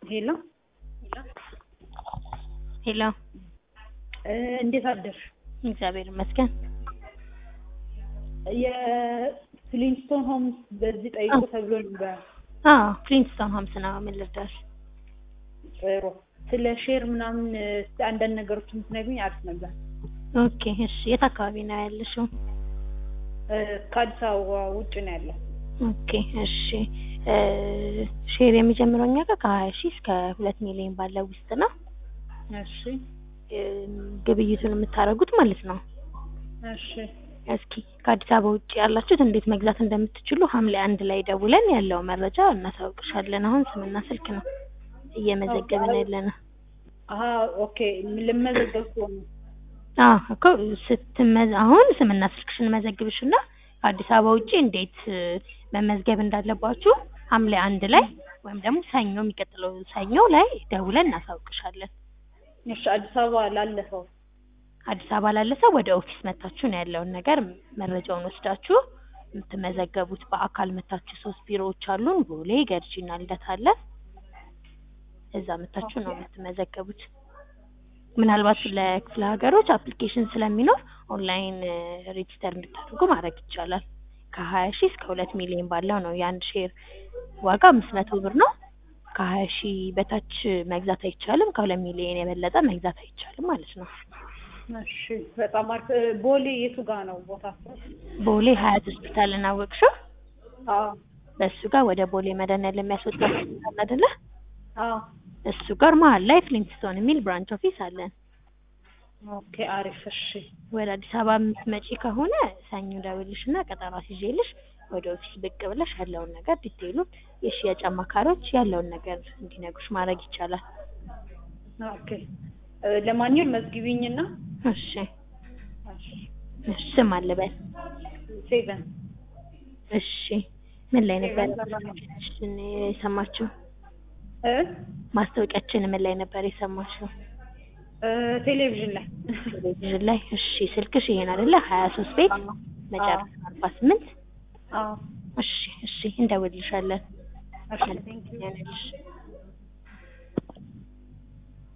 ሄሎ ሄሎ እ እንዴት አደርሽ? እግዚአብሔር ይመስገን። የፍሊንስቶን ሆምስ በዚህ ጠይቁ ተብሎ ነበር። አዎ ፍሊንስቶን ሆምስ ነው። ምን ልርዳሽ? ጥሩ ስለ ሼር ምናምን እስኪ አንዳንድ ነገሮች የምትነግሪኝ አሪፍ ነበር። ኦኬ እሺ። የት አካባቢ ነው ያለሽው? እ ከአዲስ አበባ ውጭ ነው ያለው። ኦኬ እሺ። እ ሼር የሚጀምረው እኛ ጋር ከሀያ ሺህ እስከ ሁለት ሚሊዮን ባለው ውስጥ ነው። እሺ እ ግብይቱን የምታደርጉት ማለት ነው። እሺ እስኪ ከአዲስ አበባ ውጭ ያላችሁት እንዴት መግዛት እንደምትችሉ ሐምሌ አንድ ላይ ደውለን ያለው መረጃ እናሳውቅሻለን። አሁን ስምና ስልክ ነው እየመዘገብን ያለ ነው። አሀ ኦኬ ልመዘገብ ከሆነ አዎ እኮ ስትመዝ አሁን ስምና ስልክሽን መዘግብሽና ከአዲስ አበባ ውጭ እንዴት እ መመዝገብ እንዳለባችሁ ሐምሌ አንድ ላይ ወይም ደግሞ ሰኞ የሚቀጥለው ሰኞ ላይ ደውለን እናሳውቅሻለን። እሺ አዲስ አበባ ላለፈው አዲስ አበባ ላለ ሰው ወደ ኦፊስ መታችሁ ነው ያለውን ነገር መረጃውን ወስዳችሁ የምትመዘገቡት። በአካል መታችሁ ሶስት ቢሮዎች አሉን፣ ቦሌ፣ ገርጂና ልደታ አለ። እዛ መታችሁ ነው የምትመዘገቡት። ምናልባት ለክፍለ ሀገሮች አፕሊኬሽን ስለሚኖር ኦንላይን ሬጂስተር እንድታደርጉ ማድረግ ይቻላል። ከሀያ ሺህ እስከ ሁለት ሚሊዮን ባለው ነው የአንድ ሼር ዋጋ አምስት መቶ ብር ነው። ከሀያ ሺህ በታች መግዛት አይቻልም። ከሁለት ሚሊዮን የበለጠ መግዛት አይቻልም ማለት ነው። እሺ በጣም አሪፍ እ ቦሌ የቱ ጋር ነው ቦታ? ቦሌ ሀያት ሆስፒታልን አወቅሽው? አዎ በእሱ ጋር ወደ ቦሌ መድኃኒዓለም የሚያስወጣ ሆስፒታል አይደለ? አዎ እሱ ጋር መሀል ላይ ፍሊንትስቶን የሚል ብራንች ኦፊስ አለን። ኦኬ አሪፍ እሺ ወደ አዲስ አበባ የምትመጪ ከሆነ ሰኞ ደውልሽና ቀጠሮ ይዤልሽ ወደ ኦፊስ ብቅ ብለሽ ያለውን ነገር ዲቴይሉን የሽያጭ አማካሪዎች ያለውን ነገር እንዲነግሩሽ ማድረግ ይቻላል። ኦኬ እ ለማንኛውም መዝግቢኝና እሺ እሺ እሺ ስም አልበል። ሴቨን እሺ ምን ላይ ነበር ሴቨን ሰላም ማስታወቂያችን የሰማችው? እ ማስታወቂያችን ምን ላይ ነበር የሰማችው? እ ቴሌቪዥን ላይ ቴሌቪዥን ላይ። እሺ ስልክሽ ይሄን አይደለ? ሀያ ሶስት ቤት መጨረሻ አርባ ስምንት አዎ እሺ እሺ እንደውልልሻለን። እሺ ቴንክ ዩ ያንልሽ